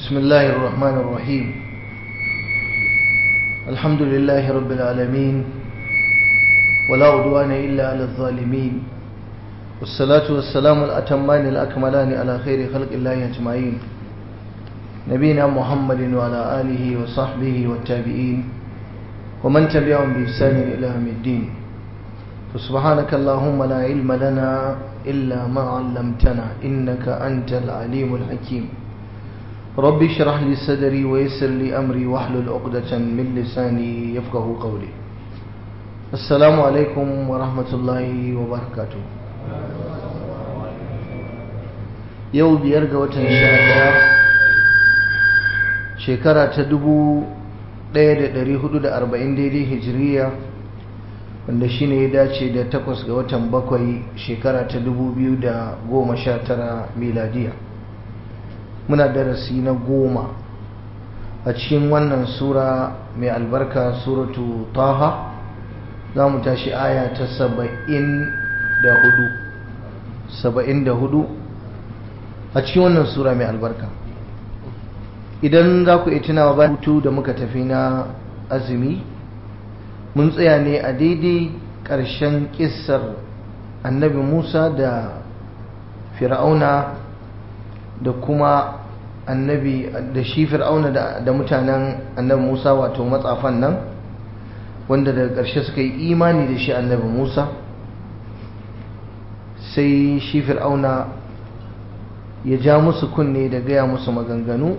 بسم الله الرحمن الرحيم الحمد لله رب العالمين ولا عدوان إلا على الظالمين والصلاة والسلام الأتمان الأكملان على خير خلق الله أجمعين نبينا محمد وعلى آله وصحبه والتابعين ومن تبعهم بإحسان إلى يوم الدين فسبحانك اللهم لا علم لنا إلا ما علمتنا إنك أنت العليم الحكيم رب اشرح لي صدري ويسر لي أمري واحلل عقدة من لساني يفقه قولي السلام عليكم ورحمة الله وبركاته yau biyar ga watan sha ɗaya shekara ta dubu ɗaya da ɗari hudu da arba'in daidai hijiriya wanda shi ne ya dace da takwas ga watan bakwai shekara ta dubu biyu da goma sha tara miladiya muna darasi na goma a cikin wannan sura mai albarka suratu taha za mu tashi aya ta saba'in da hudu saba'in da hudu a cikin wannan sura mai albarka idan za ku iya tunawa ba hutu da muka tafi na azumi mun tsaya ne a daidai ƙarshen ƙissar annabi musa da fir'auna da kuma annabi da shi fir'auna da mutanen annabi musa wato matsafan nan wanda daga ƙarshe suka yi imani da shi annabi musa sai shi fir'auna ya ja musu kunne da gaya musu maganganu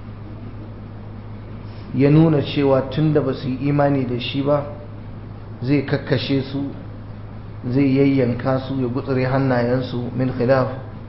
ya nuna cewa tun da ba su yi imani da shi ba zai kakkashe su zai yayyanka su ya gutsure hannayensu min khilaf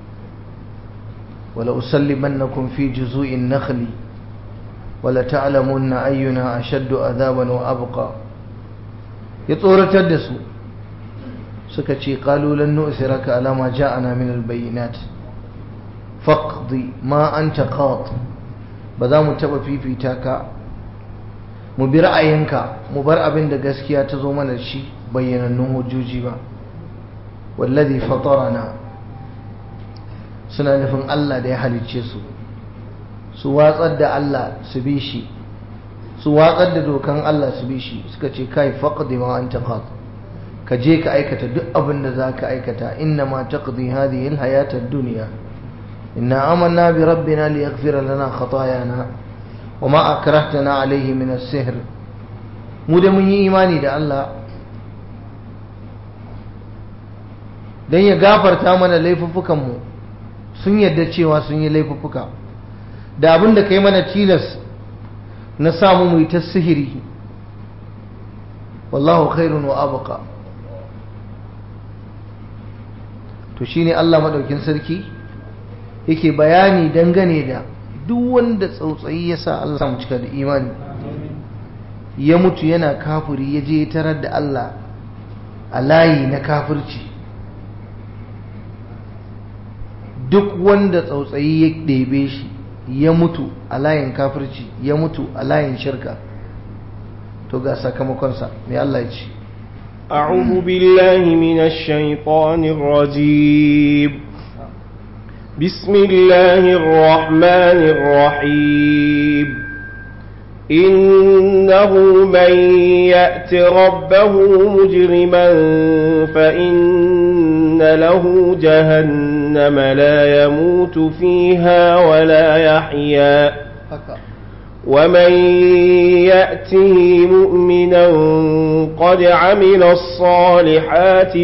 wala usallimannakum fi juzu'in nakhli wala ta'lamunna ayyuna ashaddu adhaban wa abqa ya tsoratar da su suka ce qalu lan nu'thiraka ala ma ja'ana min al-bayyinat faqdi ma anta qat ba za mu taba fifita ka mu bi ra'ayinka mu bar abin da gaskiya ta zo mana shi bayyanannun hujjoji ba wallazi fatarana suna nufin Allah da ya halicce su su watsar da Allah su bi shi su watsar da dokan Allah su bi shi suka ce kai faqdi ma anta qat ka je ka aikata duk abin da za ka aikata inna ma taqdi hadhihi alhayata ad-dunya inna amanna bi rabbina liyaghfira lana khatayana wama akrahtana alayhi min as-sihr mu da mun yi imani da Allah dan ya gafarta mana laifuffukan mu sun yadda cewa sun yi laifuffuka da abin da kai mana tilas na samu mu yi ta sihiri wallahu khairun wa abqa to shine Allah madaukin sarki yake bayani dangane da duk wanda tsautsayi ya sa Allah samu cika da imani ya mutu yana kafiri ya je tarar da Allah a layi na kafirci duk wanda tsautsayi ya ɗebe shi ya mutu a layin kafirci ya mutu a layin shirka to ga sakamakonsa mai Allah ya ce أعوذ بالله من الشيطان الرجيم بسم الله الرحمن الرحيم إنه من يأت ربه مجرما فإن له جهنم لا يموت فيها ولا يحيا ومن يأته مؤمنا قد عمل الصالحات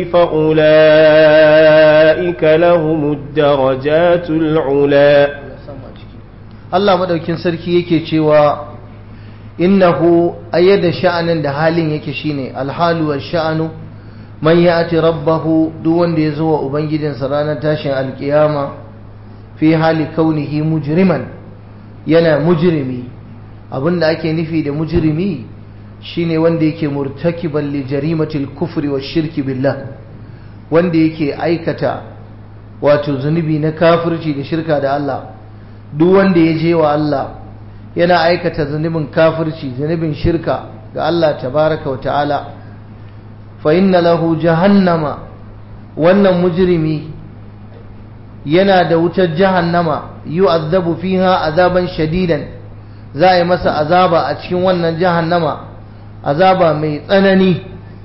فأولئك لهم الدرجات العلا Allah madaukin sarki yake cewa innahu ayyada sha'anin da halin yake shine alhalu wa sha'anu man ya'ti rabbahu duk wanda ya zo wa ubangijinsa ranar tashin alkiyama fi hali kaunihi mujriman yana mujrimi abinda ake nufi da mujrimi shine wanda yake murtakiban li jarimatil kufri wa shirki billah wanda yake aikata wato zunubi na kafirci da shirka da Allah duk wanda ya je wa Allah yana aikata zunubin kafirci zunubin shirka ga Allah tabaraka wa ta'ala fa inna lahu jahannama wannan mujrimi yana da wutar jahannama yu'azzabu fiha azaban shadidan za a yi masa azaba a cikin wannan jahannama azaba mai tsanani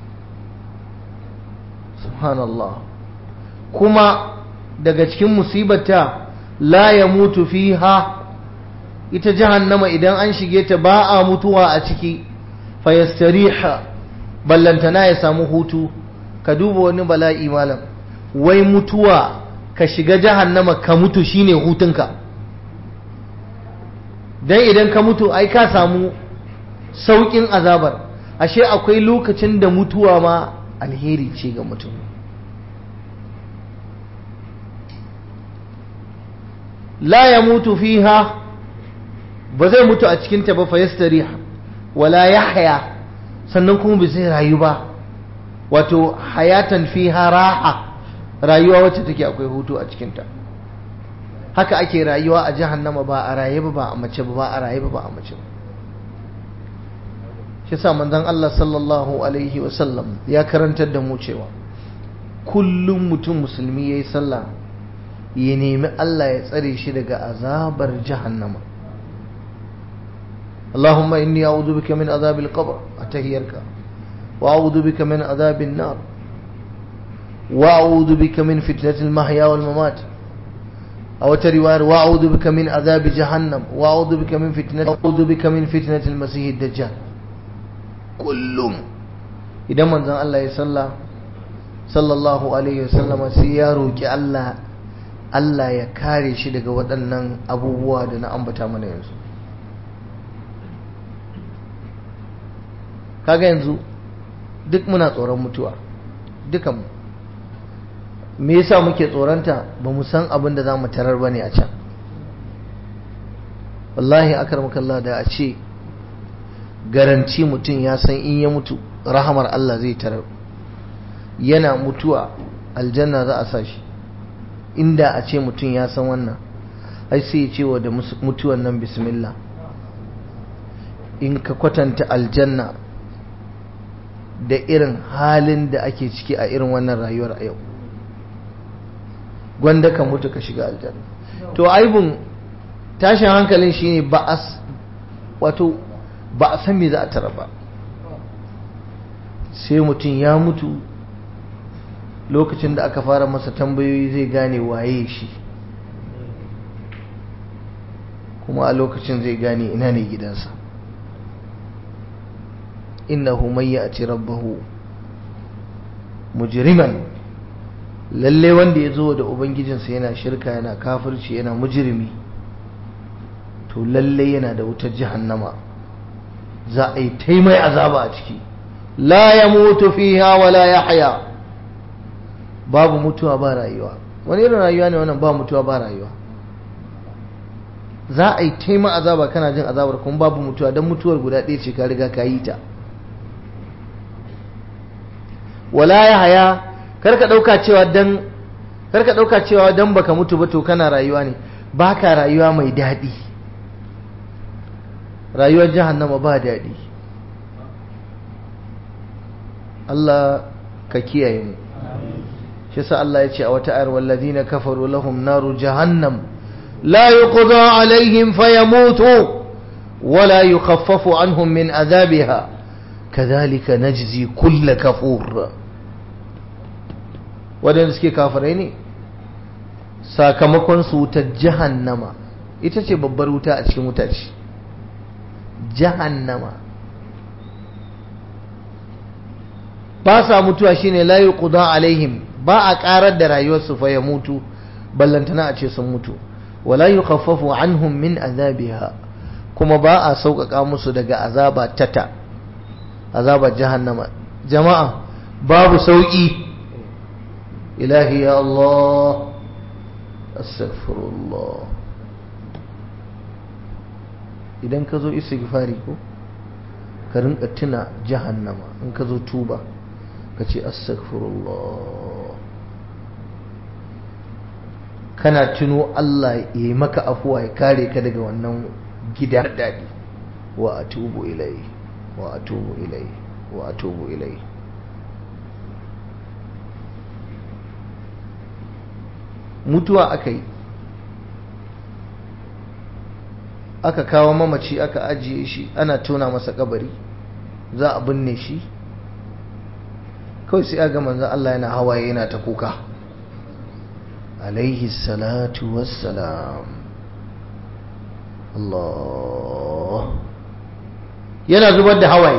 subhanallah kuma daga cikin musibata la ya mutu fiha ita jahannama idan an shige ta ba a mutuwa a ciki fayastariha ballantana ya samu hutu ka duba wani bala'i malam wai mutuwa ka shiga jahannama ka mutu shine hutunka dan idan ka mutu ai ka samu saukin azabar ashe akwai lokacin da mutuwa ma alheri ce ga mutum la ya mutu fiha ba zai mutu a cikinta ba fa yastariha wala yahya sannan kuma bai zai rayu ba wato hayatan fiha raha rayuwa wacce take akwai hutu a cikinta haka ake rayuwa a jahannama ba a raye ba ba a mace ba ba a raye ba ba a mace ba shi sa manzon Allah sallallahu alaihi wasallam ya karantar da mu cewa kullum mutum musulmi yayi sallah ya nemi Allah ya tsare shi daga azabar jahannama اللهم إني أعوذ بك من عذاب القبر أتهيرك وأعوذ بك من عذاب النار وأعوذ بك من فتنة المحيا والممات أو تروار وأعوذ بك من عذاب جهنم وأعوذ بك من فتنة أعوذ بك من فتنة المسيح الدجال كلهم إذا من زن الله يصلى صلى الله عليه وسلم سيارو كي الله Allah ya kare shi daga waɗannan abubuwa da na ambata mana yanzu kaga yanzu duk muna tsoron mutuwa dukan me yasa muke tsoronta ba mu san abin da za mu tarar ba ne a can wallahi akarmakallah da a ce garanci mutum ya san in ya mutu rahamar Allah zai tarar yana mutuwa aljanna za a sa shi inda a ce mutum ya san wannan ai sai ya cewa da mutuwan nan bismillah in ka kwatanta aljanna da irin halin da ake ciki a irin wannan rayuwar a yau gwanda ka mutu ka shiga aljanna to aibun tashin hankalin shine ba a wato ba a san me za a tara ba sai mutum ya mutu lokacin da aka fara masa tambayoyi zai gane waye shi kuma a lokacin zai gane ina ne gidansa innahu man ya'ti rabbahu mujriman lalle wanda ya zo da ubangijinsa yana shirka yana kafirci yana mujrimi to lalle yana da wutar jahannama za a yi taimai azaba a ciki la ya mutu fiha wala yahya babu mutuwa ba rayuwa wani irin rayuwa ne wannan ba mutuwa ba rayuwa za a yi taima azaba kana jin azabar kuma babu mutuwa don mutuwar guda ɗaya ce ka riga ka yi ta wala ya haya karka ɗauka cewa dan karka ɗauka cewa dan baka mutu ba to kana rayuwa ne baka rayuwa mai daɗi rayuwar jahannama ba daɗi Allah ka kiyaye mu shi sa Allah ya ce a wata ayar wallazina kafaru lahum naru jahannam la yuqda alaihim fayamutu wala yukhaffafu anhum min adhabiha kadhalika najzi kull kafur wadanda suke kafirai ne sakamakon su wutar jahannama ita ce babbar wuta a cikin wuta ce jahannama ba sa mutuwa shine la yuqda alaihim ba a karar da rayuwarsu fa ya mutu ballantana a ce sun mutu wala yukhaffafu anhum min azabiha kuma ba a sauƙaƙa musu daga azaba tata azaba jahannama jama'a babu sauƙi ilahi ya Allah astaghfirullah idan ka zo istighfari ko ka rinka tuna jahannama in ka zo tuba ka ce astaghfirullah kana tuno Allah ya yi maka afuwa ya kare ka daga wannan gida daɗi wa atubu ilai wa atubu ilai wa atubu ilai mutuwa aka yi aka kawo mamaci aka ajiye shi ana tona masa kabari za a binne shi kawai sai aga manzan Allah yana hawaye yana ta kuka alaihi salatu wassalam Allah yana zubar da hawaye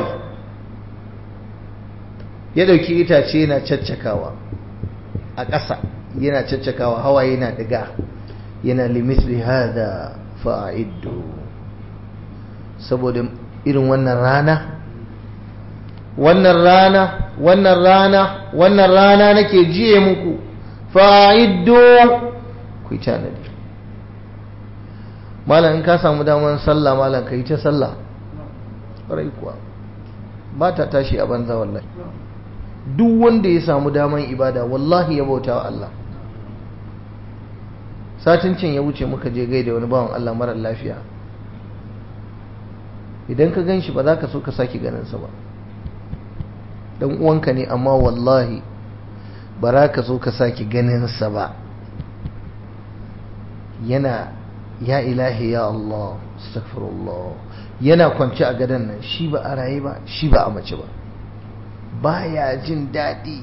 ya dauki itace yana caccakawa a ƙasa yana caccakawa hawaye yana diga yana limisli hada fa'iddu saboda irin wannan rana wannan rana wannan rana wannan rana nake jiye muku fa'iddu ku yi tanadi malam in ka samu damar sallah malam ka yi ta sallah ƙwarai kuwa ba ta tashi a banza wallahi duk wanda ya samu damar ibada wallahi ya bauta wa Allah satin cin ya wuce muka je gaida wani bawan Allah marar lafiya idan ka gan shi ba za ka so ka sake ganinsa ba dan uwanka ne amma wallahi ba za ka so ka sake ganinsa ba yana ya ilahi ya Allah astaghfirullah yana kwance a gadon nan shi ba a raye ba shi ba a mace ba baya jin daɗi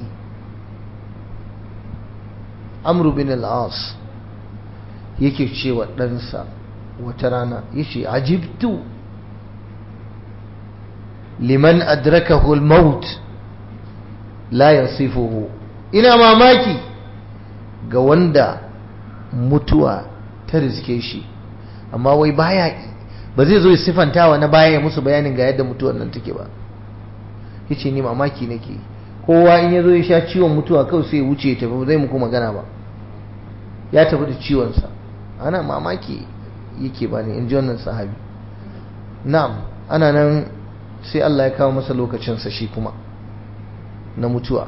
amru bin al-as yake cewa ɗansa wata rana yace ajibtu liman adrakahu al-maut la yasifuhu ina mamaki ga wanda mutuwa ta riske shi amma wai baya ba zai zo ya sifantawa na baya musu bayanin ga yadda mutuwar nan take ba yace ni mamaki nake kowa in ya zo ya sha ciwon mutuwa kawai sai ya wuce ya tafi zai muku magana ba ya tafi da ciwonsa ana mamaki yake bani in ji wannan sahabi na'am ana nan sai Allah ya kawo masa lokacinsa shi kuma na mutuwa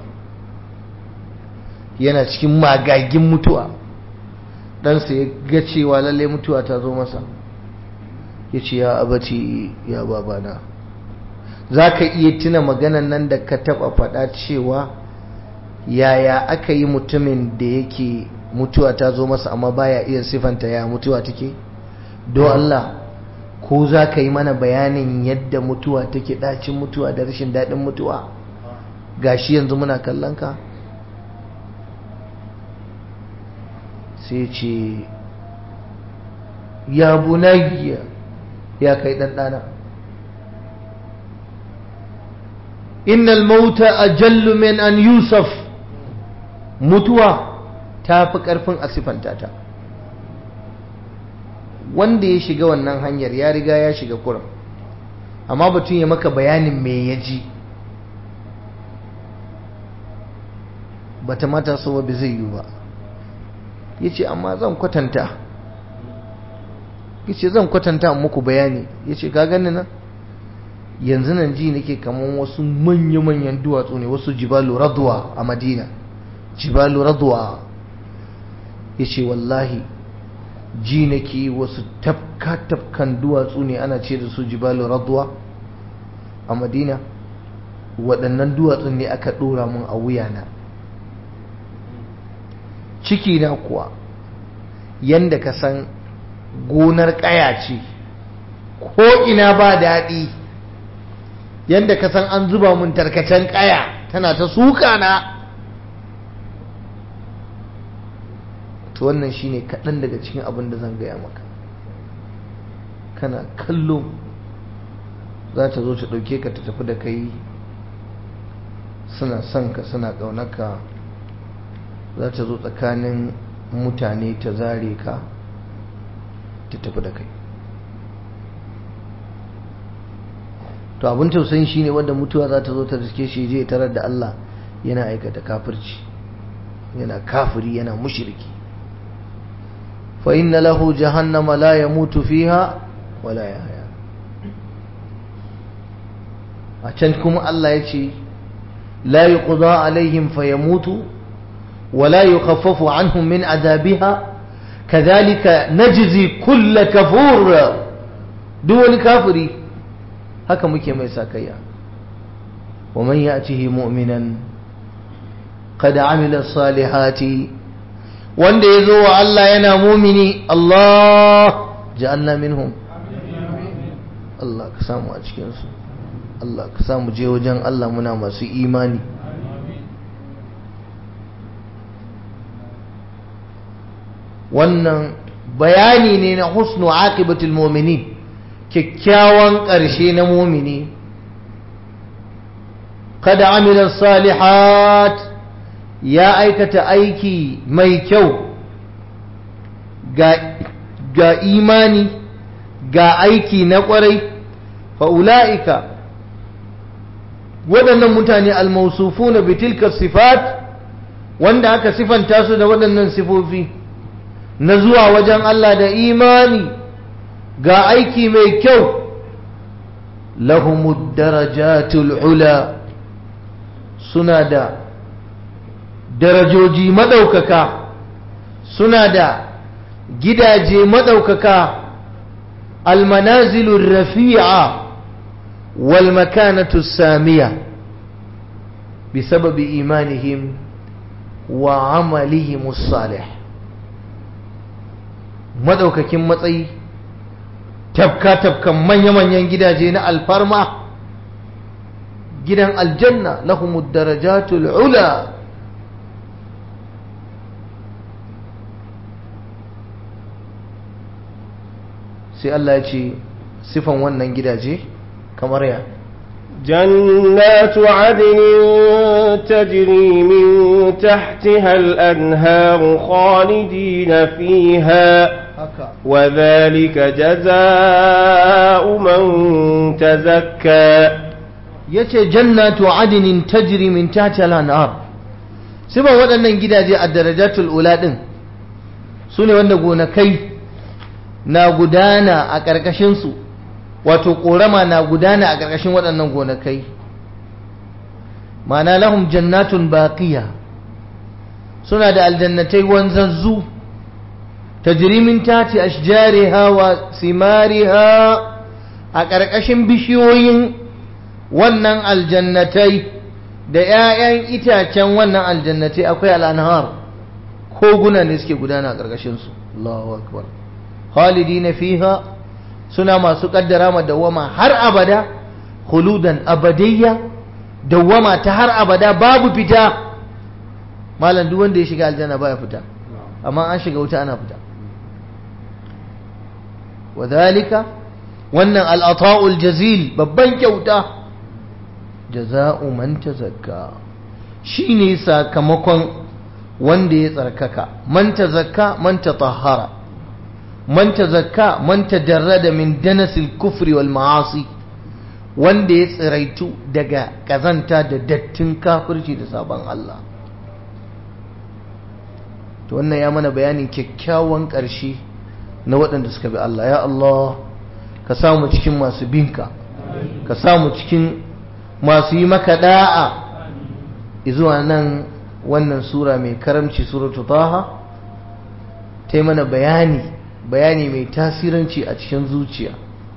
yana cikin magagin mutuwa ɗansa ya ga cewa lalle mutuwa ta zo masa ya ce ya abaci ya babana za ka iya tuna maganan nan da ka taɓa faɗa cewa yaya aka yi mutumin da yake mutuwa ta zo masa amma baya iya sifanta ya mutuwa take don Allah ko za ka yi mana bayanin yadda mutuwa take ɗacin mutuwa da rashin daɗin mutuwa gashi yanzu muna kallon ka sai ce ya bunayya ya kai ɗanɗana innal mauta ajallu min an yusuf mutuwa ta fi ƙarfin a siffanta ta wanda ya shiga wannan hanyar ya riga ya shiga kuram amma batun ya maka bayanin me ya ji bata mata so ba zai yi ba ya ce amma zan kwatanta ya ce zan kwatanta muku bayani ya ce ka gani nan yanzu nan ji nake kamar wasu manya-manyan duwatsu ne wasu jibalu radwa a madina jibalu radwa ya ce wallahi ji nake wasu tafka-tafkan duwatsu ne ana ce da su jibalu radwa a madina waɗannan duwatsun ne aka ɗora mun a wuyana ciki na kuwa yanda ka san gonar ƙaya ce ko ina ba daɗi yanda ka san an zuba mun tarkacen ƙaya tana ta suka na to wannan shine kaɗan daga cikin abin da zan gaya maka kana kallo za ta zo ta ɗauke ka ta tafi da kai suna son ka suna ƙaunaka za ta zo tsakanin mutane ta zare ka ta tafi da kai to abin tausayin shine wanda mutuwa za ta zo ta riske shi je tarar da Allah yana aikata kafirci yana kafiri yana mushriki fa inna lahu jahannama la yamutu fiha wala yahya a can kuma Allah ya ce la yuqda alaihim fayamutu ولا يخفف عنهم من عذابها كذلك نجزي كل كفور دول كافري haka muke mai sakayya wa man ya'tihi mu'minan qad amila salihati wanda yazo wa Allah yana mu'mini Allah ja'alna minhum Allah ka samu a cikinsu Allah ka samu je wajen Allah muna masu imani wannan bayani ne na husnu aqibatul mu'minin kyakkyawan ƙarshe na mumini kada amila salihat ya aikata aiki mai kyau ga imani ga aiki na ƙwarai fa'ula'ika waɗannan mutane almausufu na bitilkar sifat wanda aka sifanta su da waɗannan sifofi na zuwa wajen Allah da imani ga aiki mai kyau lahumud darajatul ula suna da darajoji maɗaukaka suna da gidaje maɗaukaka almanazilun rafi'a wal makanatu samiya bisababi imanihim wa amalihim salih maɗaukakin matsayi tafka-tafkan manya-manyan gidaje na alfarma gidan aljanna lahumud darajatul ula sai Allah ya ce sifan wannan gidaje kamar ya جنات عدن تجري من تحتها الأنهار خالدين فيها وذلك جزاء من تزكى yace jannatu adnin tajri min tahtiha al-anhar siban waɗannan gidaje a darajatul ula din sune wanda gonakai na gudana a ƙarƙashin su wato ƙorama na gudana a ƙarƙashin waɗannan gonakai ma'ana lahum jannatun baqiya suna da aljannatai wanzazzu tajri min tahti ashjariha wa simariha a ƙarƙashin bishiyoyin wannan aljannatai da ‘ya'yan itacen wannan aljannatai akwai al'anhar koguna ne suke gudana a ƙarƙashinsu Allahu akbar halidi na fiha suna masu ƙaddara ma dawama har abada huludan abadiyya dawama ta har abada babu fita malam duk wanda ya shiga aljanna baya fita amma an shiga wuta ana fita wadhalika wannan al'ata'ul jazil babban kyauta jaza'u man tazakka shine sakamakon wanda ya tsarkaka man tazakka man tatahhara man tazakka man tadarrada min danasil kufri wal ma'asi wanda ya tsiraitu daga kazanta da dattin kafirci da sabon Allah to wannan ya mana bayanin kyakkyawan ƙarshe na waɗanda suka bi Allah ya Allah ka samu cikin masu binka ka samu cikin masu yi maka da'a zuwa nan wannan sura mai karamci suratu taha ta yi mana bayani bayani mai tasiranci a cikin zuciya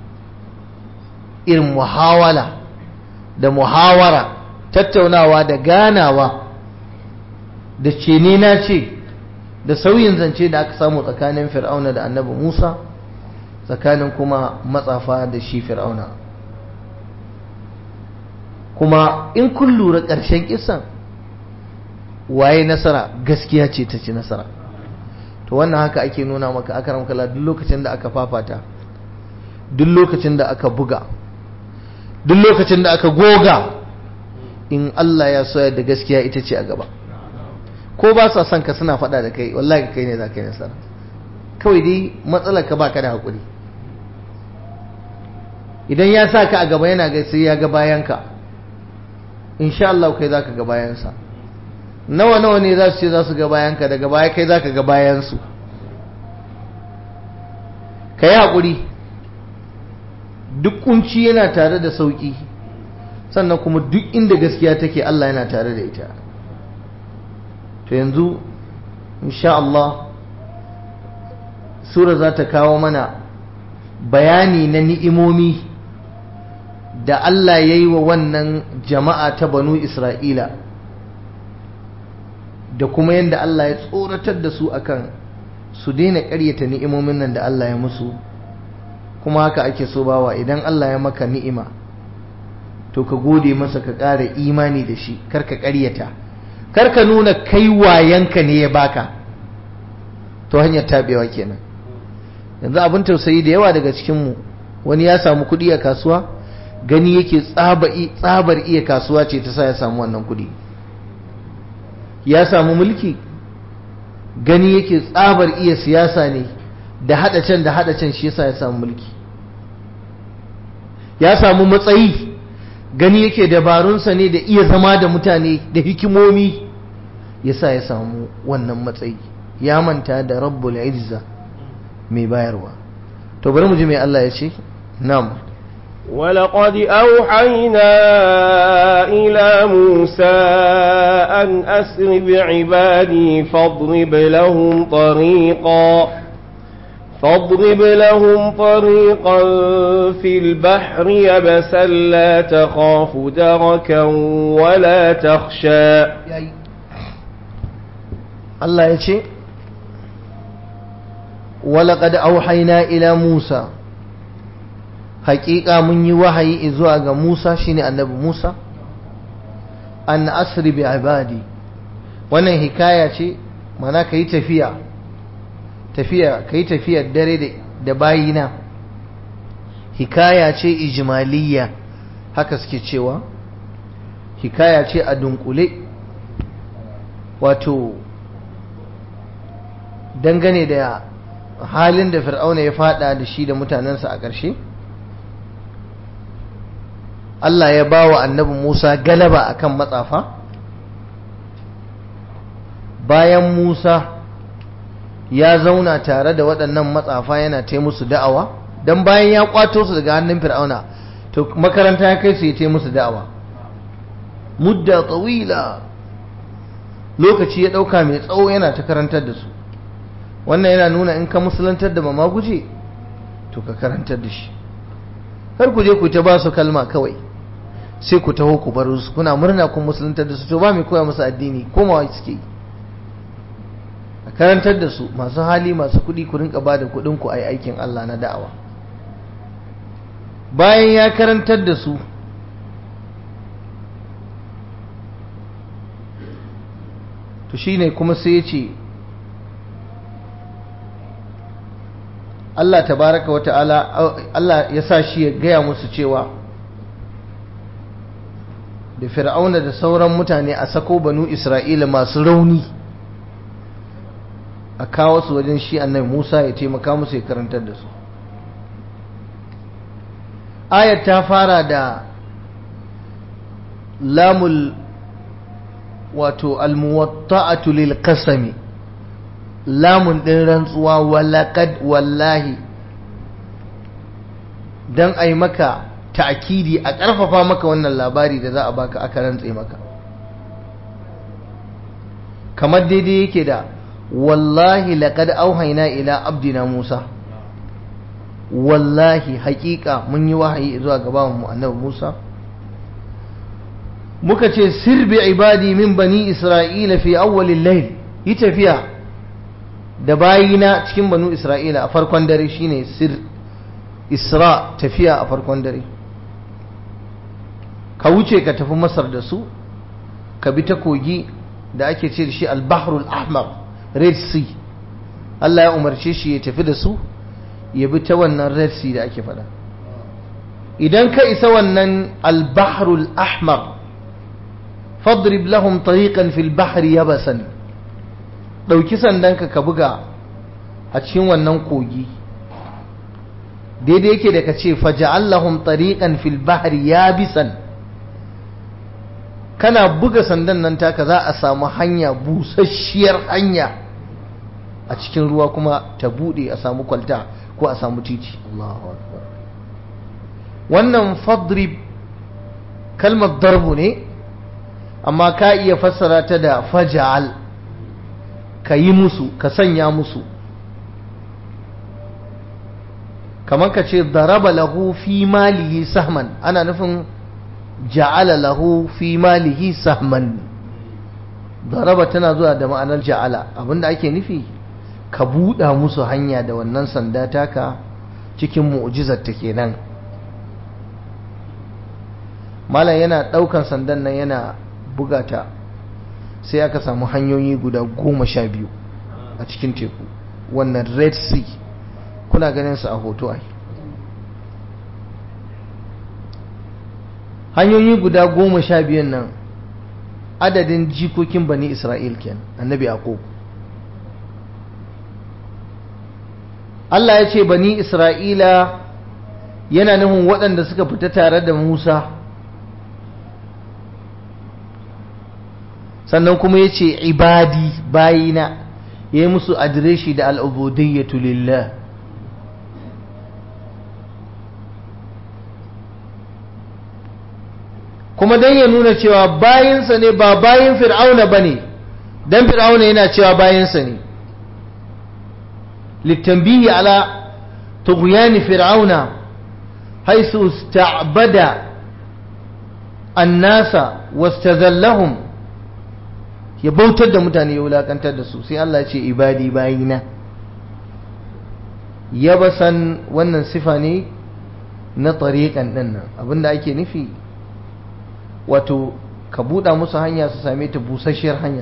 irin muhawala da muhawara tattaunawa da ganawa da ce ne na ce da sauyin zance da aka samu tsakanin fir'auna da annabi musa tsakanin kuma matsafa da shi fir'auna kuma in kun lura ƙarshen kisan waye nasara gaskiya ce ta ci nasara to wannan haka ake nuna maka akaram kala duk lokacin da aka fafata duk lokacin da aka buga duk lokacin da aka goga in Allah ya soya da gaskiya ita ce a gaba ko ba sa son ka suna faɗa da kai wallahi kai ne za ka yi nasara kawai dai matsalar ka baka da haƙuri idan ya sa ka a gaba yana ga sai ya ga bayan ka insha Allah kai za ka ga bayansa nawa nawa ne za su ce za su ga bayan ka daga baya kai za ka ga bayansu ka yi haƙuri duk kunci yana tare da sauƙi sannan kuma duk inda gaskiya take Allah yana tare da ita to yanzu insha Allah sura za ta kawo mana bayani na ni'imomi da Allah ya yi wa wannan jama'a ta banu Isra'ila da kuma yadda Allah ya tsoratar da su akan su daina ƙaryata ni'imomin nan da Allah ya musu kuma haka ake so bawa idan Allah ya maka ni'ima to ka gode masa ka ƙara imani da shi kar ka ƙaryata kar ka nuna kai wayanka ne ya baka to hanyar tabewa kenan yanzu abin tausayi da yawa daga cikinmu wani ya samu kuɗi a kasuwa gani yake tsabar iya kasuwa ce ta sa ya samu wannan kuɗi ya samu mulki gani yake tsabar iya siyasa ne da haɗa can da haɗa can shi yasa ya samu mulki ya samu matsayi gani yake dabarunsa ne da iya zama da mutane da hikimomi yasa ya samu wannan matsayi ya manta da rabbul izza mai bayarwa to bari mu ji mai Allah ya ce na'am ولقد أوحينا إلى موسى أن أسر بعبادي فاضرب لهم طريقا فاضرب لهم طريقا في البحر يبسا لا تخاف دركا ولا تخشى الله يشي ولقد أوحينا إلى موسى حقيقة من يوحي إزواج موسى شيني النبي موسى أن أسري بعبادي وانا حكاية شي مانا كي تفيا tafiya kai tafiyar dare da bayina hikaya ce ijmaliya haka suke cewa hikaya ce a dunkule wato dangane da halin da fir'auna ya fada da shi da mutanensa a ƙarshe Allah ya ba wa annabi Musa galaba akan matsafa bayan Musa ya zauna tare da waɗannan matsafa yana ta musu da'awa don bayan ya kwato su daga hannun fir'auna to makaranta ya kai su ya ta musu da'awa mudda tsawila lokaci ya ɗauka mai tsawo yana ta karantar da su wannan yana nuna in ka musulantar da mama guje to ka karantar da shi kar ku je ku ta ba su kalma kawai sai ku taho ku bar su kuna murna kun musulantar da su to ba mai koya musu addini komawa suke yi a karantar da su masu hali masu kuɗi ku rinka ba da kuɗin ku ai aikin Allah na da'awa bayan ya karantar da su to shine kuma sai ya ce Allah tabaraka wa ta'ala Allah ya sa shi ya gaya musu cewa da fir'auna da sauran mutane a sako banu isra'ila masu rauni a kawo su wajen shi annabi Musa ya taimaka musu ya karantar da su ayat ta fara da lamul wato almuwatta'atu lil qasami lamun din rantsuwa walaqad wallahi dan ai maka ta'kidi a ƙarfafa maka wannan labari da za a baka aka rantse maka kamar daidai yake da wallahi laqad auhayna ila abdina Musa wallahi haƙiƙa mun yi wahayi zuwa gaban mu annabi Musa muka ce sir bi ibadi min bani isra'ila fi awwalil layl yi tafiya da bayina cikin banu isra'ila a farkon dare shine sir isra tafiya a farkon dare ka wuce ka tafi masar da su ka bi ta kogi da ake ce da shi al-bahrul ahmar red sea Allah ya umarce shi ya tafi da su ya bi ta wannan red sea da ake faɗa idan ka isa wannan al-bahrul ahmar fadrib lahum tariqan fil bahri yabasan dauki sandanka ka buga a cikin wannan kogi daidai yake da ka ce faja'al lahum tariqan fil bahri yabisan kana buga sandan nan taka za a samu hanya busasshiyar hanya a cikin ruwa kuma ta bude a samu kwalta ko a samu titi Allahu akbar wannan fadrib kalmar darbu ne amma ka iya fassara ta da faja'al ka yi musu ka sanya musu kamar ka ce daraba lahu fi malihi sahman ana nufin ja'ala lahu fi malihi sahman daraba tana zuwa da ma'anar ja'ala abinda ake nufi ka buɗa musu hanya da wannan sanda taka cikin mu'jizar ta kenan malam yana ɗaukan sandan nan yana bugata sai aka samu hanyoyi guda goma sha biyu a cikin teku wannan red sea kuna ganin su a hoto ai hanyoyi guda goma sha biyun nan adadin jikokin bani isra'il ken annabi yaqub Allah ya ce bani isra'ila yana nufin waɗanda suka fita tare da musa sannan kuma ya ce ibadi bayina ya yi musu adireshi da al'ubudiyyatu lillah kuma don ya nuna cewa bayinsa ne ba bayin fir'auna ba ne don fir'auna yana cewa bayinsa ne littambihi ala tughyani fir'auna haisu ista'bada annasa wastazallahum ya bautar da mutane ya wulakantar da su sai Allah ce ibadi bayina yabasan wannan sifa ne na tariqan dinnan abinda ake nufi wato ka buɗa musu hanya su same ta busasshiyar hanya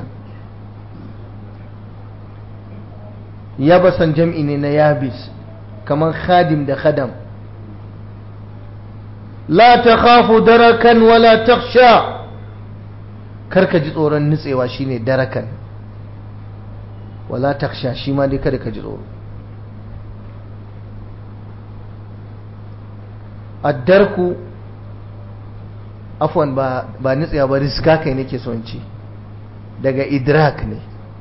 yabasan jam'i ne na yabis kamar khadim da khadam la ta khafu darakan wala taksha karka ji tsoron nutsewa shine darakan wala taksha shi ma dai kada ka ji tsoro addarku afwan ba ba nutsewa ba riska kai nake son ci daga idrak ne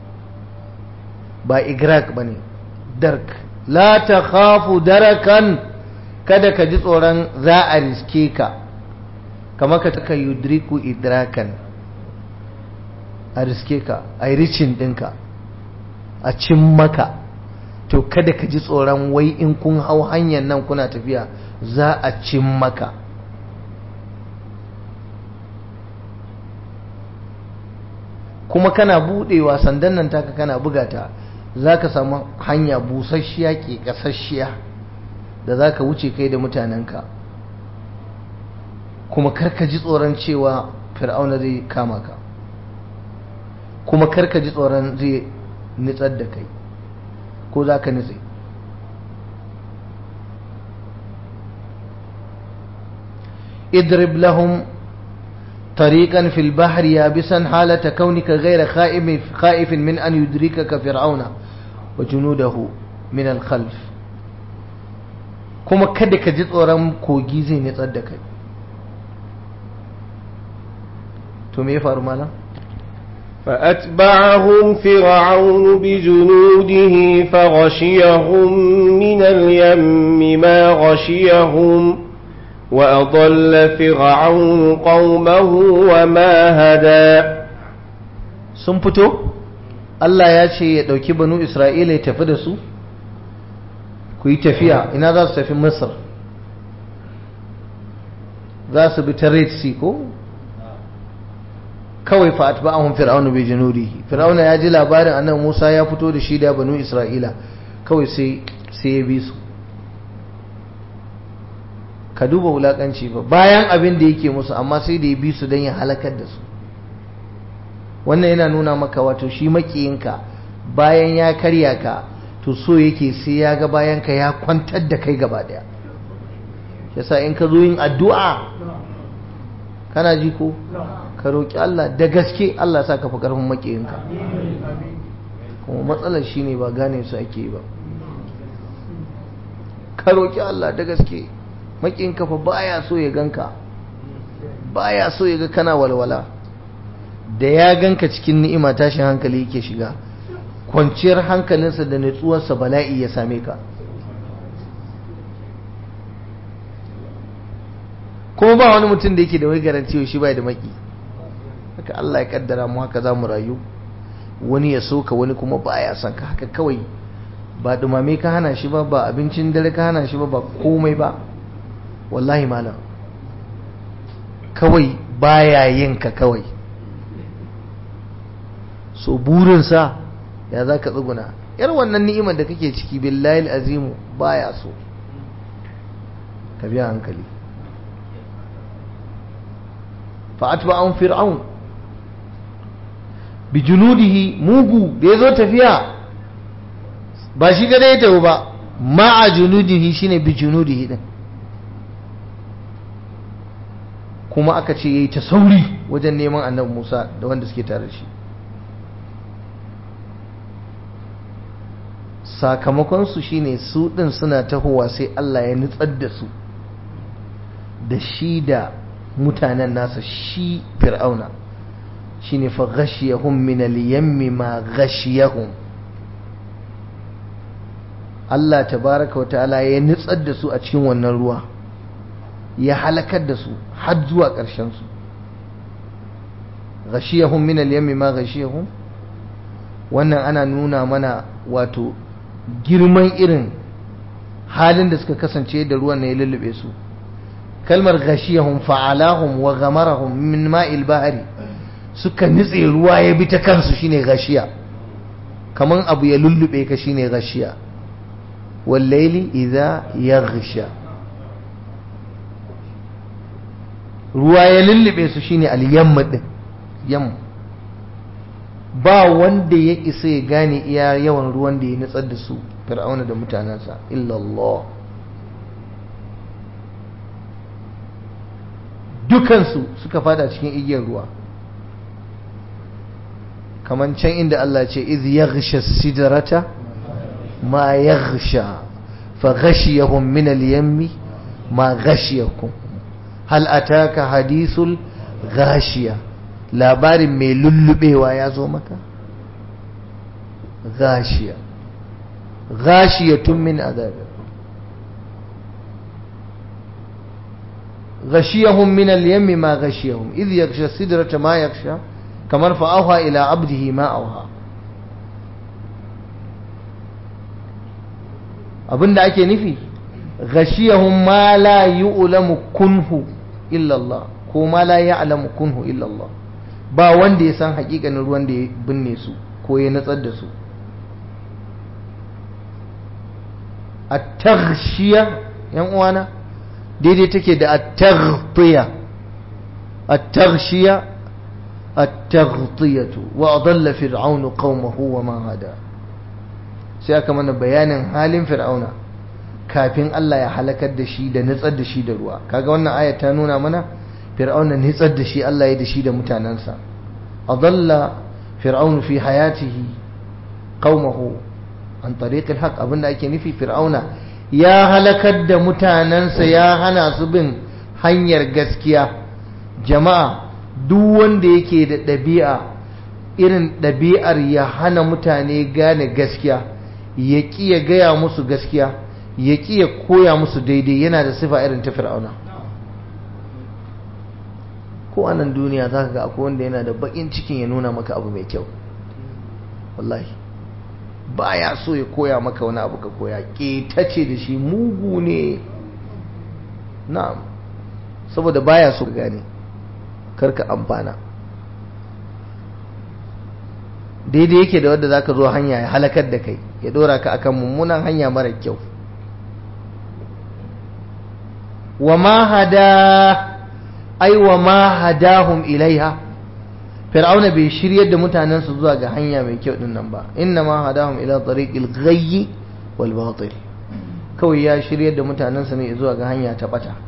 ba igrak ba ne dark la ta khafu darakan kada ka ji tsoron za a riske ka kamar ka taka yudriku idrakan a riske ka a ricin ɗinka a cin maka to kada ka ji tsoron wai in kun hau hanyar nan kuna tafiya za a cin maka kuma kana budewa sandan nan taka kana bugata za ka samu hanya busasshiya ke kasasshiya da za ka wuce kai da mutanenka kuma karka ji tsoron cewa fir'auna zai kama ka kuma karka ji tsoron zai nitsar da kai ko za ka nitse idrib lahum طريقا في البحر يابسا حالة كونك غير خائف, خائف من أن يدركك فرعون وجنوده من الخلف كما كدك جد ورم كوجيزي نتصدق تومي فارمانا فأتبعهم فرعون بجنوده فغشيهم من اليم ما غشيهم وأضل فرعون قومه وما هدى sun fito Allah ya ce ya ɗauki banu Isra'ila ya tafi da su ku yi tafiya ina za su tafi Masar za su bi ta Red Sea ko kawai fa atba'ahum fir'aunu bi junudihi fir'auna ya ji labarin annabi Musa ya fito da shi da banu Isra'ila kawai sai sai ya bi su ka duba wulakanci ba bayan abin da yake musu amma sai da ya bi su don ya halakar da su wannan yana nuna maka wato shi makiyinka bayan ya karya ka to so yake sai ya ga bayan ka ya kwantar da kai gaba daya yasa in ka zo yin addu'a kana ji ko ka roƙi Allah da gaske Allah sa ka fi ƙarfin makiyinka kuma matsalar shine ba gane su ake ba ka roƙi Allah da gaske makin kafa baya so ya ganka baya so ya ga kana walwala da ya ganka cikin ni'ima tashin hankali yake shiga kwanciyar hankalinsa da nutsuwarsa bala'i ya same ka kuma ba wani mutum da yake da wai garanti shi bai da maki haka Allah ya kaddara mu haka za mu rayu wani ya soka wani kuma baya son ka haka kawai ba dumame ka hana shi ba ba abincin dare ka hana shi ba ba komai ba wallahi malam kawai baya yin ka kawai so burinsa ya za ka tsuguna yar wannan ni'imar da kake ciki billahi azimu baya so ka biya hankali fa'atba'un fir'aun bi junudihi mugu da ya zo tafiya ba shi gada ya tafi ba ma'a junudihi shine bi junudihi din kuma aka ce yayi ta sauri wajen neman annabi Musa da wanda suke tare da shi sakamakon su shine su din suna tahowa sai Allah ya nutsar da su da shi da mutanen nasa shi fir'auna shine fa ghashiyahum min al-yammi ma ghashiyahum Allah tabaraka wa ta'ala ya nutsar da su a cikin wannan ruwa ya halakar da su har zuwa ƙarshen su ghashiyahum min al-yammi ma ghashiyahum wannan ana nuna mana wato girman irin halin da suka kasance da ruwan ne ya lullube su kalmar ghashiyahum fa'alahum wa ghamarahum min ma'il bahri suka nitse ruwa ya bi ta kansu shine gashiya kaman abu ya lullube ka shine gashiya wallaili idza yaghsha ruwa ya lullube su shine al-yamma din yam ba wanda ya isa ya gane iya yawan ruwan da ya nutsar da su fir'auna da mutanensa illa Allah dukansu suka fada cikin igiyar ruwa kaman can inda Allah ce iz yaghsha sidrata ma yaghsha fa ghashiyahum min al-yammi ma ghashiyakum hal ataka hadithul ghashiya labarin mai lullubewa ya zo maka ghashiya ghashiyatun min adab غشيهم من اليم ما غشيهم إذ يغشى السدرة ما يغشى كمن فأوها إلى عبده ما أوها abin da ake nufi ghashiyahum ma la yu'lamu kunhu illa Allah ko ma la ya'lamu kunhu illa Allah ba wanda ya san hakikanin ruwan da ya binne su ko ya natsar da su at-taghshiya yan uwana daidai take da at-taghtiya at-taghshiya at-taghtiyatu wa adalla fir'aunu qaumahu wa ma hada sai aka mana bayanin halin fir'auna kafin Allah ya halakar da shi da nitsar da shi da ruwa kaga wannan aya ta nuna mana fir'auna nitsar da shi Allah ya da shi da mutanansa adalla fir'aunu fi hayatihi qaumahu an tariq al-haq abinda ake nufi fir'auna ya halakar da mutanensa ya hana su bin hanyar gaskiya jama'a duk wanda yake da ɗabi'a irin ɗabi'ar ya hana mutane gane gaskiya ya ƙi ya gaya musu gaskiya ya ƙi ya koya musu daidai yana da sifa irin ta fir'auna ko a nan duniya za ka ga akwai wanda yana da baƙin cikin ya nuna maka abu mai kyau wallahi baya so ya koya maka wani abu ka koya ƙetace da shi mugu ne na'am saboda baya so gane karka amfana daidai yake da wadda zaka zo hanya ya halakar da kai ya dora ka akan mummunan hanya mara kyau wa ma hada ai wa ma hadahum ilaiha fir'auna bai shiryar da mutanensa zuwa ga hanya mai kyau din nan ba inna ma hadahum ila tariqil ghayyi wal batil kawai ya shiryar da mutanensa ne zuwa ga hanya ta bata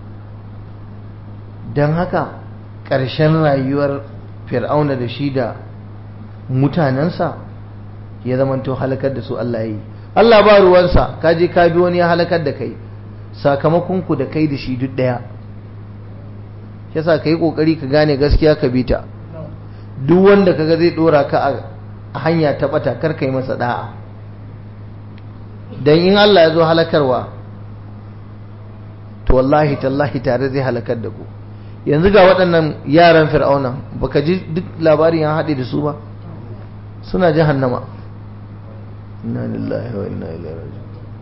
dan haka ƙarshen rayuwar fir'auna da shi da mutanensa ya zamanto halakar da su Allah yi Allah ba ruwansa ka je ka bi wani ya halakar da kai sakamakon ku da kai da shi duk daya yasa ka yi kokari ka gane gaskiya ka bi ta duk wanda kaga zai dora ka a hanya ta bata kar kai masa da'a dan in Allah ya zo halakarwa to wallahi tallahi tare zai halakar da ku yanzu ga waɗannan yaran fir'auna baka ji duk labarin ya haɗe da su ba suna jahannama inna lillahi wa inna ilaihi raji'un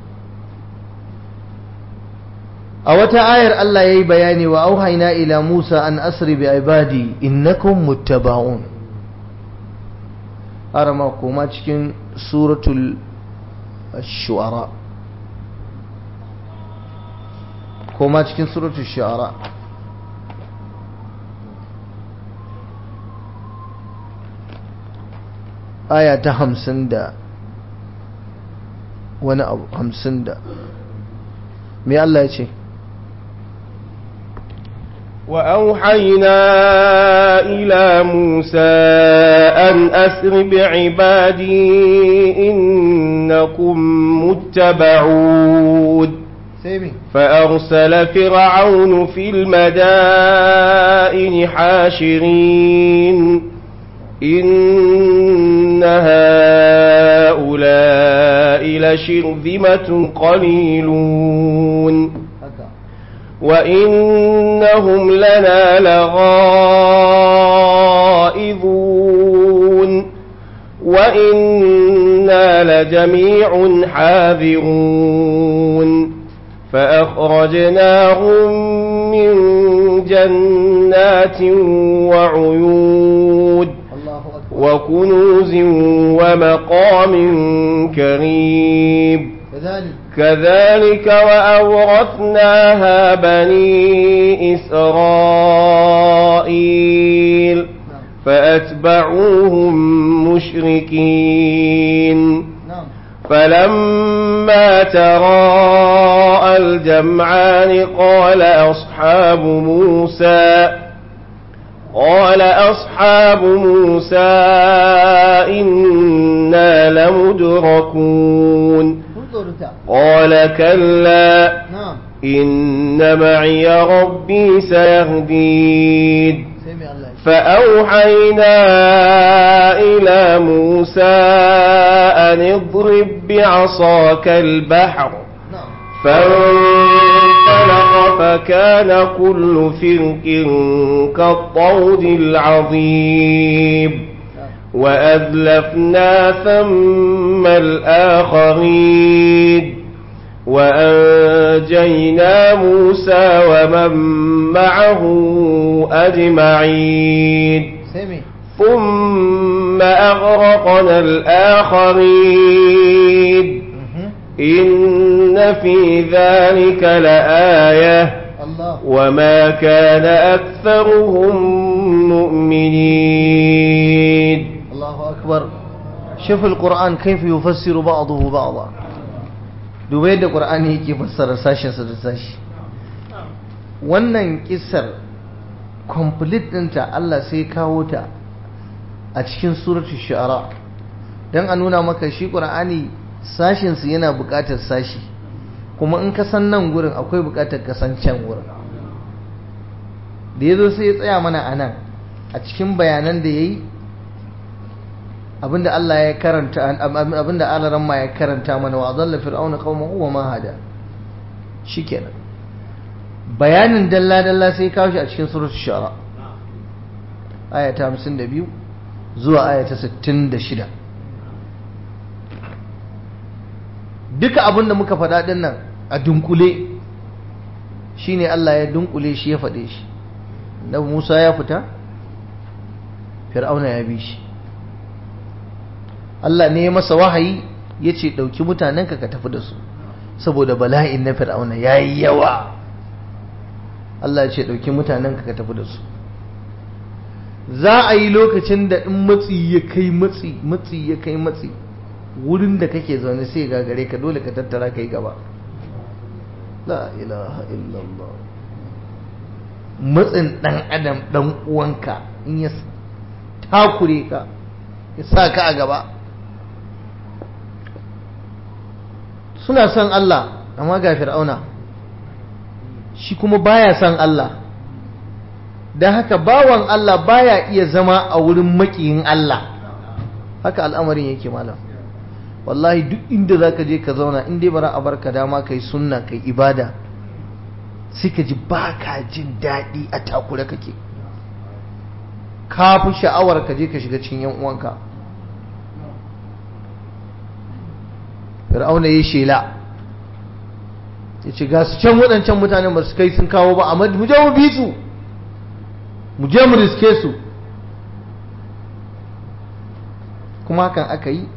a wata ayar Allah yayi bayani wa auhayna ila Musa an asri bi ibadi innakum muttaba'un arama kuma cikin suratul shu'ara koma cikin suratul shu'ara aya ta hamsin da wani abu hamsin da me Allah ya ce وأوحينا إلى موسى أن أسر بعبادي إنكم متبعون فأرسل فرعون في المدائن حاشرين إن هؤلاء لشرذمة قليلون وإنهم لنا لغائظون وإنا لجميع حاذرون فأخرجناهم من جنات وعيون وكنوز ومقام كريم كذلك كذلك وأورثناها بني إسرائيل فأتبعوهم مشركين نعم فلما تراءى الجمعان قال أصحاب موسى قال أصحاب موسى إنا لمدركون قال كلا نعم إن معي ربي سيهدين سمع الله فأوحينا إلى موسى أن اضرب بعصاك البحر نعم فانطلق فكان كل فرق كالطود العظيم وأذلفنا ثم الآخرين وأنجينا موسى ومن معه أجمعين سمع ثم أغرقنا الآخرين إن في ذلك لآية الله وما كان أكثرهم مؤمنين الله أكبر شوف القرآن كيف يفسر بعضه بعضا dubai yadda ƙur'ani yake fassara sashensa da sashi wannan kisar complete ɗinta Allah sai kawo ta a cikin suratul shu'ara don a nuna maka shi ƙur'ani sashensu yana buƙatar sashi kuma in ka san nan gurin akwai buƙatar ka san can gurin da ya zo sai ya tsaya mana a nan a cikin bayanan da ya yi abinda Allah ya karanta abinda alaran ma ya karanta mana wa zalla fir'auna qaumahu wa ma hada shikenan bayanin dalla dalla sai kawo shi a cikin suratul shu'ara aya ta 52 zuwa aya ta 66 duka abinda muka faɗa din nan a dunkule shine Allah ya dunkule shi ya faɗe shi Nabi Musa ya fita Fir'auna ya bi shi Allah ne ya masa wahayi ya ce ɗauki mutanenka ka tafi da su saboda bala'in na fir'auna ya yi yawa Allah ya ce ɗauki mutanenka ka tafi da su za a yi lokacin da in matsi ya kai matsi matsi ya kai matsi wurin da kake zaune sai gagare ka dole ka tattara ka yi gaba la ilaha illallah matsin ɗan adam ɗan uwanka in ya takure ka ya sa ka a gaba suna son Allah amma ga fir'auna shi kuma baya son Allah don haka bawan Allah baya iya zama a wurin makiyin Allah haka al'amarin yake malam wallahi duk inda zaka je ka zauna in dai bara a barka dama kai sunna kai ibada sai ka ji baka jin daɗi a takure kake ka fi sha'awar ka je ka shiga cikin yan uwanka fir'auna ya shela ya ce ga su can waɗancan mutanen ba su kai sun kawo ba amma mu je mu bi su mu je mu riske su kuma hakan aka yi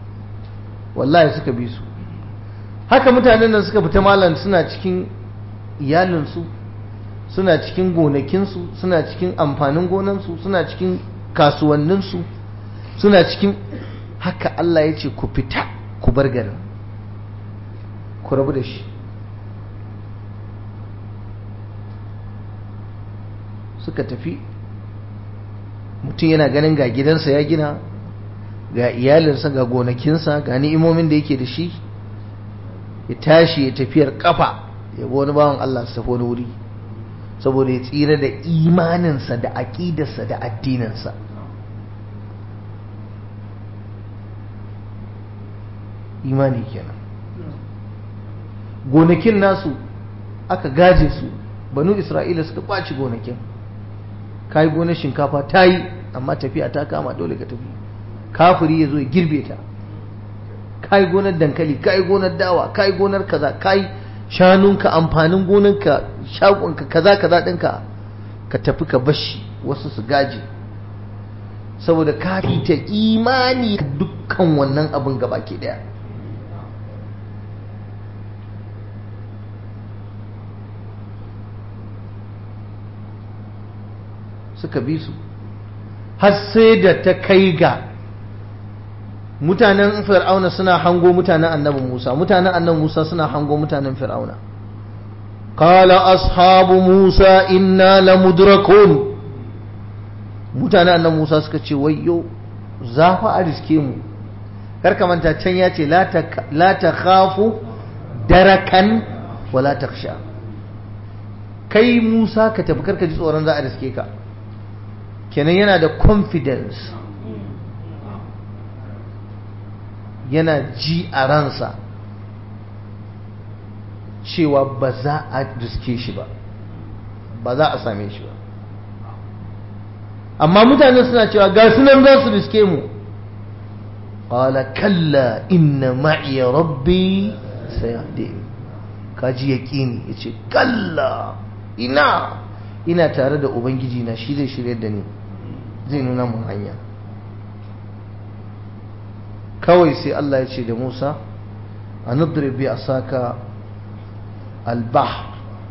wallahi suka bi su haka mutanen nan suka fita malam suna cikin iyalinsu suna cikin gonakinsu suna cikin amfanin gonansu suna cikin kasuwanninsu suna cikin haka Allah ya ce ku fita ku bar garin ku rabu da shi suka tafi mutum yana ganin ga gidansa ya gina ga iyalinsa ga gonakinsa ga ni'imomin da yake da shi ya tashi ya tafiyar kafa ya wani bawan Allah su tafi wani wuri saboda ya tsira da imaninsa da aƙidarsa da addininsa imani kenan gonakin nasu aka gaje su banu isra'ila suka ɓaci gonakin ka yi gonar shinkafa ta yi amma tafiya ta kama dole ka tafi kafiri ya zo ya girbe ta ka yi gonar dankali ka yi gonar dawa ka yi gonar kaza ka yi shanunka amfanin gonarka shagonka kaza kaza ɗinka ka tafi ka bashi wasu su gaje saboda ka ta imani dukkan wannan abin gaba ke daya suka bi su har sai da ta kai ga mutanen fir'auna suna hango mutanen annabi Musa mutanen annabi Musa suna hango mutanen fir'auna qala ashabu Musa inna lamudrakun mutanen annabi Musa suka ce wayyo za fa a riske mu karka manta can ya ce la ta khafu darakan wala taksha kai Musa ka tafi karka ji tsoron za a riske ka kenan yana da confidence yana ji a ransa cewa ba za a riske shi ba ba za a same shi ba amma mutane suna cewa ga sunan za su riske mu qala kalla inna ma'iya rabbi sayahdi kaji yaqini yace kalla ina ina tare da ubangiji na shi zai shirye da ni zai nuna mun hanya kawai sai Allah ya ce da Musa a nudri bi asaka albah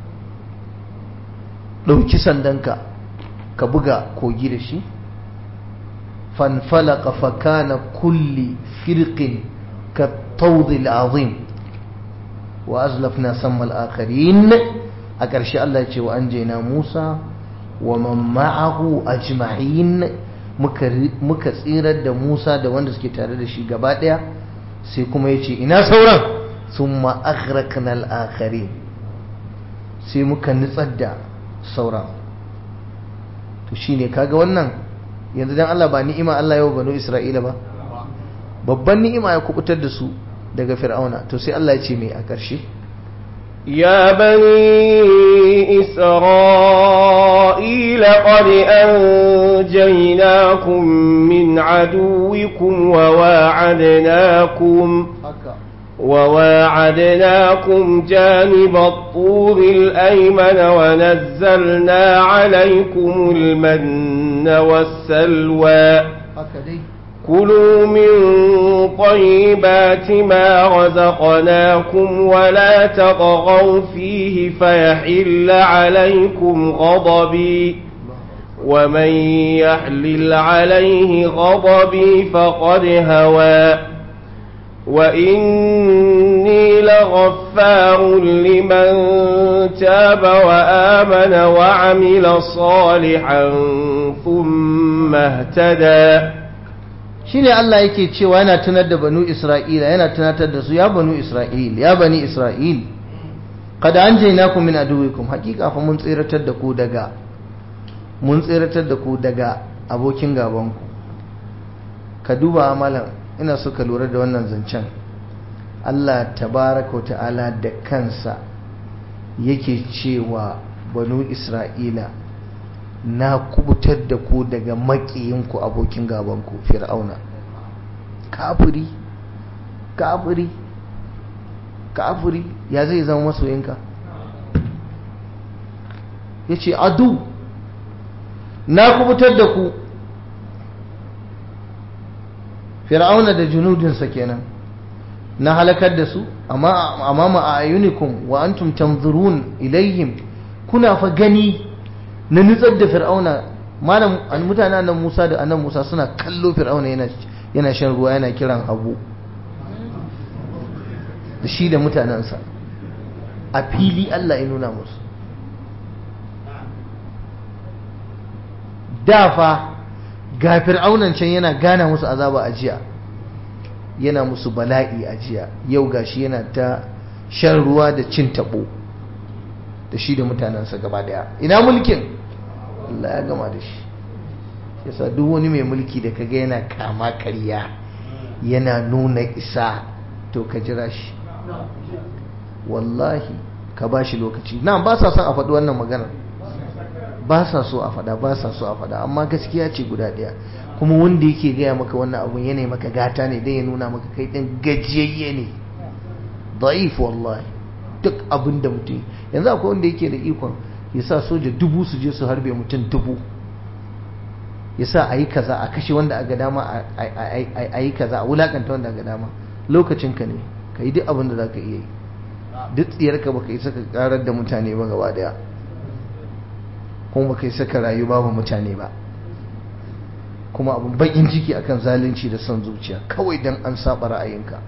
ɗauki sandanka ka buga kogi da shi fanfalaka fakana kulli firqin ka tawdil azim wa azlafna samma al-akharin a ƙarshe Allah ya ce wa anjayna Musa wa man ma'ahu ajma'in muka tsirar da Musa da wanda suke tare da shi gaba ɗaya sai kuma ya ce ina sauran sun ma'agrakna al'akari sai muka nutsar da sauran to shi ne kaga wannan yanzu dan Allah ba ni'ima Allah yau banu Isra'ila ba babban ni'ima ya kubutar da su daga fir'auna to sai Allah ya ce mai a ƙarshe يا بني إسرائيل قد أنجيناكم من عدوكم وواعدناكم وواعدناكم جانب الطور الأيمن ونزلنا عليكم المن والسلوى كلوا من طيبات ما رزقناكم ولا تطغوا فيه فيحل عليكم غضبي ومن يحلل عليه غضبي فقد هوى وإني لغفار لمن تاب وآمن وعمل صالحا ثم اهتدى shine Allah yake cewa yana tunar da banu Isra'ila yana tunatar da su ya banu Isra'il ya bani Isra'il kada an jaina ku min aduwikum hakika fa mun tsiratar da ku daga mun tsiratar da ku daga abokin gaban ku ka duba amalan ina so ka lura da wannan zancen Allah tabaraka ta'ala da kansa yake cewa banu Isra'ila na kubutar da ku daga makiyinku abokin gabanku fir'auna kafiri kafiri kafiri ya zai zama masoyinka ya ce adu na kubutar da ku fir'auna da junudinsa kenan na halakar da su amma amama a ayunikum wa antum tanzurun ilayhim kuna fa gani na nutsar da fir'auna malam mutanen nan Musa da annan Musa suna kallo fir'auna yana yana shan ruwa yana kiran habu da shi da mutanensa a fili Allah ya nuna musu dafa ga fir'aunan can yana gana musu azaba a jiya yana musu bala'i a jiya yau gashi yana ta shan ruwa da cin tabo da shi da mutanensa gaba daya ina mulkin Allah ya gama da shi yasa duk wani mai mulki da kaga yana kama karya yana nuna isa to ka jira shi wallahi ka ba shi lokaci na ba sa son a faɗi wannan maganar ba sa so a faɗa ba sa so a faɗa amma gaskiya ce guda ɗaya kuma wanda yake gaya maka wannan abun yana maka gata ne dan ya nuna maka kai ɗin gajiyayye ne da'if wallahi duk abin da mutum yanzu akwai wanda yake da ikon ya sa soja dubu su je su harbe mutum dubu ya sa a yi kaza a kashe wanda a ga dama a yi kaza a wulakanta wanda a ga dama lokacinka ne ka yi duk abin da za ka iya yi duk tsiyarka baka isa ka karar da mutane ba gaba daya kuma baka isa ka rayu babu mutane ba kuma abin bakin ciki akan zalunci da son zuciya kawai dan an saba ra'ayinka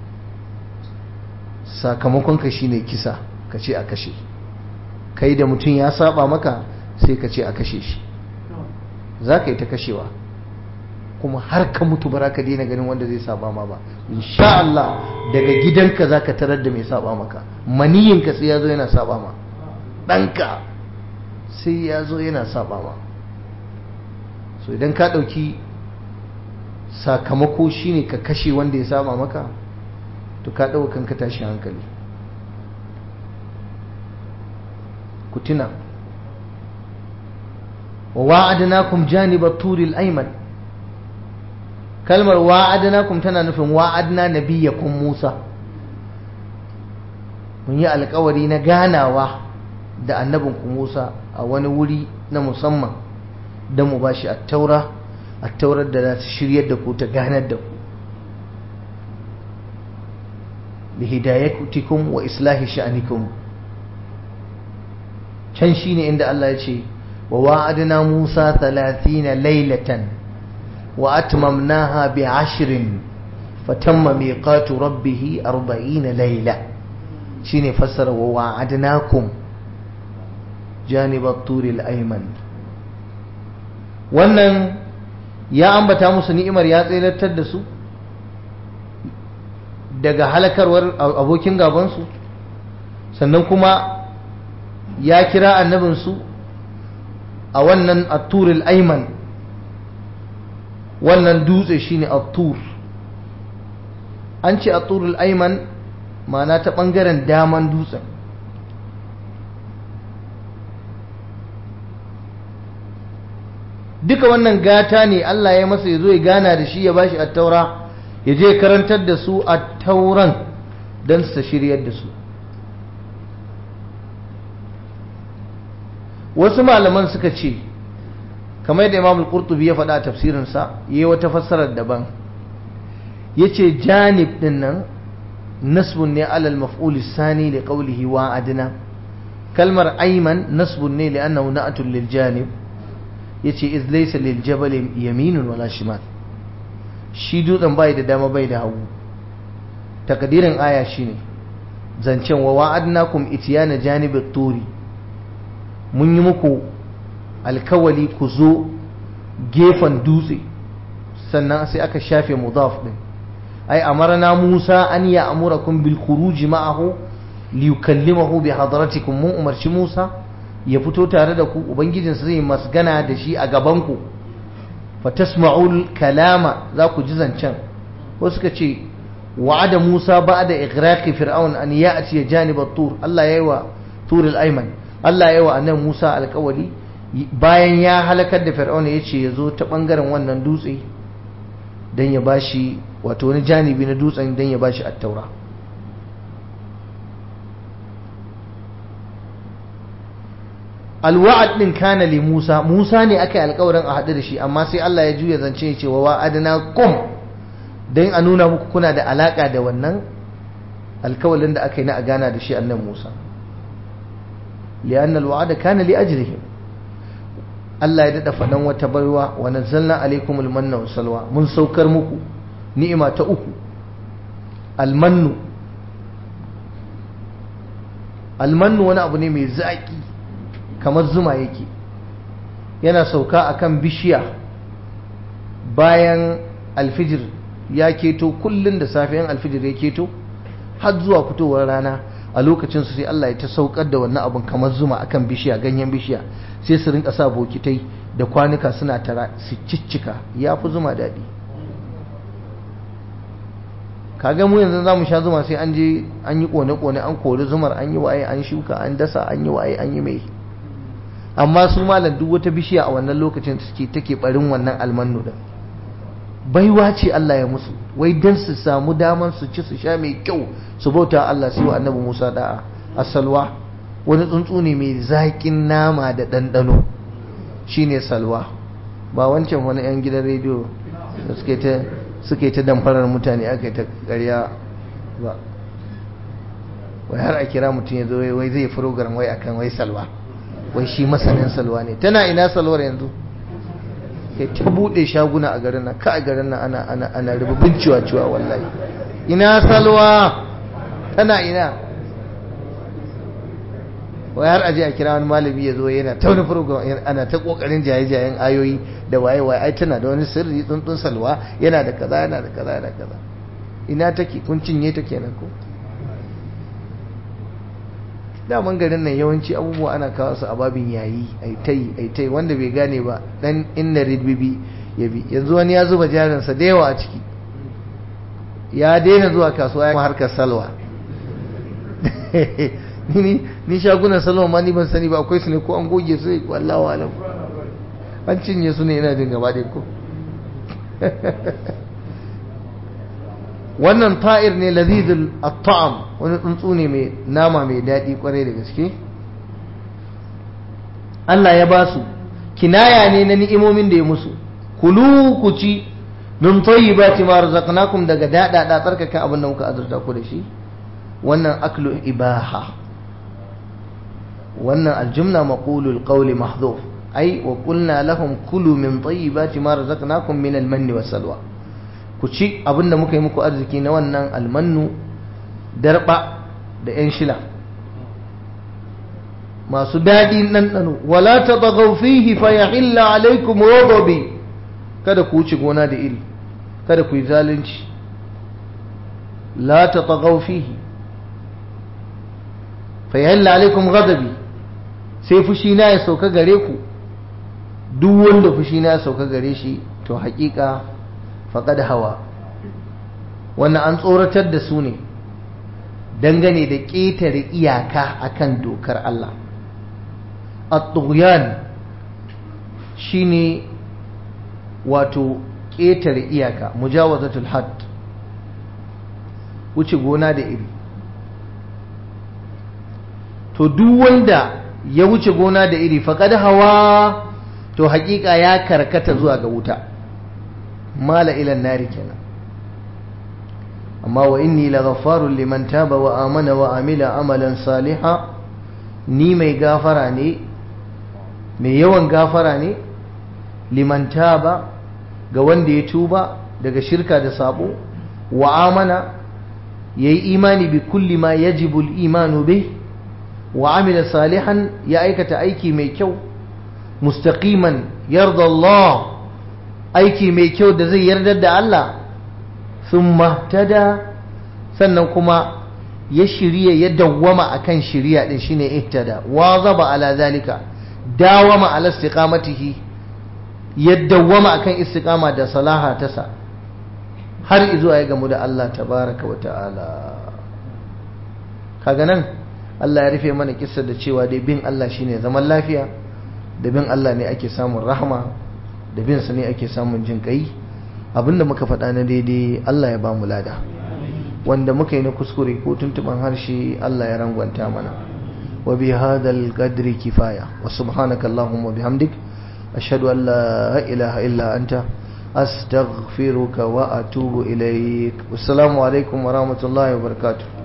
sakamakon ka shine kisa ka ce a kashe kai da mutum ya saba maka sai ka ce a kashe shi za ka yi ta kashewa kuma har ka mutu ba ka daina ganin wanda zai saba ma ba insha Allah daga gidanka za ka tarar da mai saba maka maniyinka sai ya zo yana saba ma ɗanka sai ya zo yana saba ma so idan ka ɗauki sakamako shine ka kashe wanda ya saba maka to ka ɗauka kanka tashi hankali ku tuna wa wa'adnakum janibat turil ayman kalmar wa'adnakum tana nufin wa'adna nabiyakum Musa mun yi alkawari na ganawa da annabinku Musa a wani wuri na musamman don mu bashi attaura attaurar da za ta shiryar da ku ta ganar da ku li hidayatikum wa islahi sha'anikum can shine inda Allah ya ce wa wa'adna Musa 30 laylatan وأتممناها بعشر فتم ميقات ربه أربعين ليلة شيني فسر ووعدناكم جانب الطور الأيمن wannan ya ambata musu ni'imar ya tseratar da su daga halakarwar abokin gabansu sannan kuma ya kira annabinsu a wannan atturil aiman wannan dutse shine at-tur an ce at-turul ayman ma'ana ta bangaren daman dutsen duka wannan gata ne Allah ya masa ya zo ya gana da shi ya bashi at-taura ya je karantar da su at-tauran don su shiryar da su wasu malaman suka ce kamar yadda imam al-qurtubi ya faɗa a tafsirinsa yayi wata fassarar daban yace janib din nan nasbun ne alal maf'ul sani li qawlihi wa adna kalmar ayman nasbun ne li annahu na'atun lil janib yace iz laysa lil jabal yaminun wala shimal shi dutsen bai da dama bai da hagu takdirin aya shine zancen wa wa'adnakum itiyana janibit turi mun yi muku alkawali ku zo gefen dutse sannan sai aka shafe mudaf din ai amarna Musa an ya amurakum bil khuruj ma'ahu li yukallimahu bi hadratikum mun umarci Musa ya fito tare da ku ubangijinsa zai masgana da shi a gaban ku fatasma'ul kalama za ku ji zancen wasu suka ce wa'ada Musa ba'da ighraqi fir'aun an ya'ti janib at-tur Allah yayi wa tur al-ayman Allah yayi wa annabi Musa alkawali bayan ya halakar da fir'auna ya ce ya zo ta ɓangaren wannan dutse don ya bashi wato wani janibi na dutsen don ya bashi attaura alwa'ad din kana li Musa Musa ne aka yi alkawarin a haɗu da shi amma sai Allah ya juya zance ya ce wa wa'adna kum don a nuna muku kuna da alaka da wannan alkawalin da aka yi na a gana da shi annan Musa li'anna alwa'ada kana li ajrihim Allah ya dada faɗan wata baiwa wa nazzalna alaikumul manna wa salwa mun saukar muku ni'ima ta uku almannu almannu wani abu ne mai zaƙi kamar zuma yake yana sauka akan bishiya bayan alfijir ya keto kullum da safiyan alfijir ya keto har zuwa fitowar rana a lokacin su sai Allah ya ta saukar da wannan abun kamar zuma akan bishiya ganyen bishiya sai su rinka sa bokitai da kwanuka suna tara su ciccika ya fi zuma daɗi kaga mu yanzu za mu sha zuma sai an je an yi kone-kone an kori zumar an yi waye an shuka an dasa an yi waye an yi mai amma su malam duk wata bishiya a wannan lokacin suke take barin wannan almannu din baiwa ce Allah ya musu wai dan su samu daman su ci su sha mai kyau su bauta Allah sai wa annabi Musa da'a asalwa wani tsuntsu ne mai zaƙin nama da ɗanɗano shine salwa ba wancan wani 'yan gidan rediyo da suke ta suke ta damfarar mutane aka yi ta ƙarya ba wai har a kira mutum ya zo wai zai program wai akan wai salwa wai shi masanin salwa ne tana ina salwar yanzu kai ta buɗe shaguna a garin nan ka a garin nan ana ana ana rububin ciwa-ciwa wallahi ina salwa tana ina wai har aje a kira wani malami ya zo yana ta wani program ana ta kokarin jaye-jayen ayoyi da waye waye ai tana da wani sirri tsuntsun salwa yana da kaza yana da kaza yana da kaza ina take kun cinye ta kenan ko daman garin nan yawanci abubuwa ana kawo su a babin yayi ai tai ai tai wanda bai gane ba dan inna ridbibi ya bi yanzu wani ya zuba jarinsa da yawa a ciki ya daina zuwa kasuwa ya harkar salwa ni ni shagunan salwa ma ni ban sani ba akwai su ne ko an goge su wallahu alam an cinye su ne ina jin gaba ɗaya ko wannan ta'ir ne lazizul at-ta'am wani tsuntsu ne mai nama mai daɗi kwarai da gaske Allah ya ba su kinaya ne na ni'imomin da ya musu kulu ku ci min tayyibati ma razaqnakum daga dada da tsarkaka abin da muka azurta ku da shi wannan aklu ibaha wannan aljumla maqulul qawli mahdhuf ai wa qulna lahum kulu min tayyibati ma razaqnakum min almanni wasalwa ku ci abin da muka yi muku arziki na wannan almannu darba da yan shila masu daɗi ɗanɗano wala ta tagau fihi fa yahilla alaikum ghadabi kada ku wuce gona da iri kada ku yi zalunci la ta tagau fihi fa yahilla alaikum ghadabi sai fushi na ya sauka gare ku duk wanda fushi na ya sauka gare shi to haƙiƙa faqad hawa wannan an tsoratar da su ne dangane da ƙetare iyaka akan dokar Allah at-tughyan shine wato ƙetare iyaka mujawazatul hadd wuce gona da iri to duk wanda ya wuce gona da iri faqad hawa to haƙiƙa ya karkata zuwa ga wuta mala ila nari kenan amma wa inni laghaffarun liman taba wa amana wa amila amalan saliha ni mai gafara ne mai yawan gafara ne liman taba ga wanda ya tuba daga shirka da sabo wa amana yayi imani bi kulli ma yajibu al-imanu bih wa amila salihan ya aikata aiki mai kyau mustaqiman yarda Allah aiki mai kyau da zai yarda da Allah thumma tada sannan kuma ya shirya ya dawwama akan shiriya din shine ihtada wa zaba ala zalika dawama ala istiqamatihi ya dawwama akan istiqama da salaha ta sa har izuwa ya gamu da Allah tabaraka wa ta'ala kaga nan Allah ya rufe mana kissa da cewa dai bin Allah shine zaman lafiya da bin Allah ne ake samun rahama da bin sa ne ake samun jin kai abinda muka faɗa na daidai Allah ya ba mu lada wanda muka yi na kuskure ko tuntuban harshe Allah ya rangwanta mana wa bi hadal qadri kifaya wa subhanaka allahumma bihamdik ashhadu an la ilaha illa anta astaghfiruka wa atubu ilaik assalamu alaikum wa rahmatullahi wa barakatuh